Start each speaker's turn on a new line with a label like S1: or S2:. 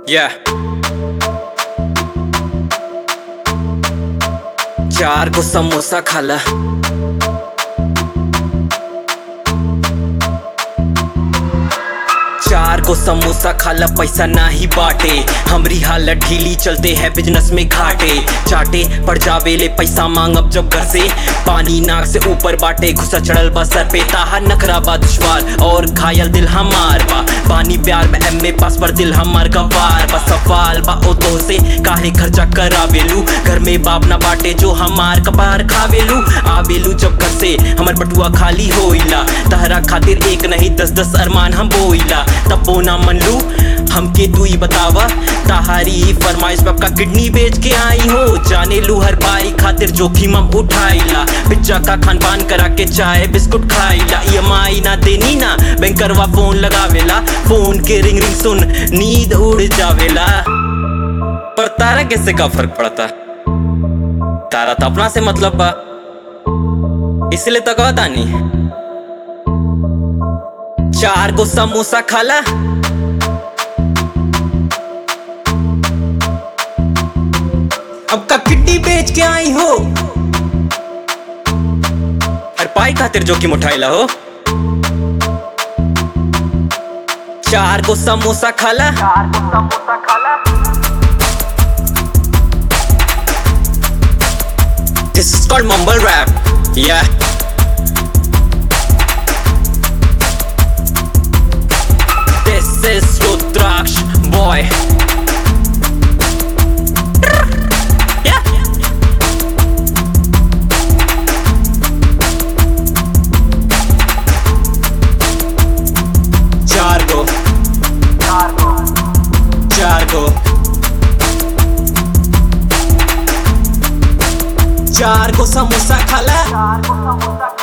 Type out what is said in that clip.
S1: Yeah. चार को समोसा खाला चार को समोसा खाला पैसा नाही बाटे हमरी हालत ढीली चलते हैं बिजनेस में घाटे चाटे पड़ जावे ले पैसा मांगब जब घर से पानी नाक से ऊपर बाटे घुसा चढ़ल बा सर पे ताहा नखरा बा दुश्वार और घायल दिल हमार बा पानी प्यार में एम पास पर दिल हमार गवार बा सवाल बा ओ तो से काहे खर्चा करावेलू घर में बाप ना बाटे जो हमार कपार खावेलू आवेलू जब घर से हमर बटुआ खाली होइला तहरा खातिर एक नहीं दस दस अरमान हम बोइला तब बोना मन लू हमके तू ही बतावा ताहारी फरमाइश बाप का किडनी बेच के आई हो जाने लू हर बारी खातिर जोखिम हम उठाइला पिज्जा का खान पान करा के चाय बिस्कुट खाइला ई ना देनी ना बैंकरवा फोन लगावेला फोन के रिंग रिंग सुन नींद उड़ जावेला पर तारा कैसे का फर्क पड़ता तारा तो अपना से मतलब बा इसलिए तो कहता नहीं चार को समोसा खाला अब का किड्डी बेच के आई हो हर पाई खातिर जोखिम उठाइला हो चार को समोसा खाला This is called mumble rap. Yeah. This is Rudraksh boy. Yeah. चार को चार को चार को समोसा खाला